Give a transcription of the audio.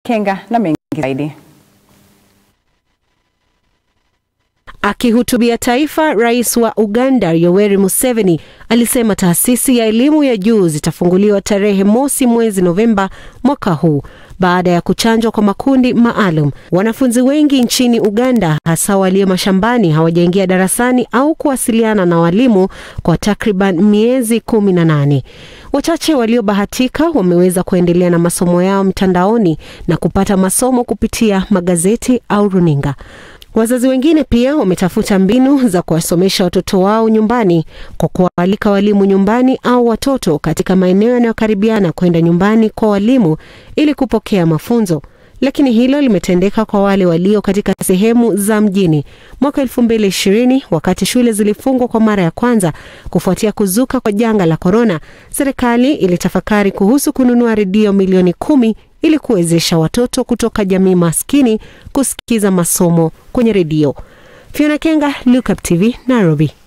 Kenga na mengi zaidi. Akihutubia taifa, rais wa Uganda Yoweri Museveni alisema taasisi ya elimu ya juu zitafunguliwa tarehe mosi mwezi Novemba mwaka huu baada ya kuchanjwa kwa makundi maalum. Wanafunzi wengi nchini Uganda, hasa walio mashambani, hawajaingia darasani au kuwasiliana na walimu kwa takriban miezi kumi na nane. Wachache waliobahatika wameweza kuendelea na masomo yao mtandaoni na kupata masomo kupitia magazeti au runinga. Wazazi wengine pia wametafuta mbinu za kuwasomesha watoto wao nyumbani kwa kuwaalika walimu nyumbani au watoto katika maeneo yanayokaribiana kwenda nyumbani kwa walimu ili kupokea mafunzo. Lakini hilo limetendeka kwa wale walio katika sehemu za mjini. Mwaka elfu mbili ishirini wakati shule zilifungwa kwa mara ya kwanza kufuatia kuzuka kwa janga la korona, serikali ilitafakari kuhusu kununua redio milioni kumi ili kuwezesha watoto kutoka jamii maskini kusikiza masomo kwenye redio. Fiona Kenga, Look Up TV, Nairobi.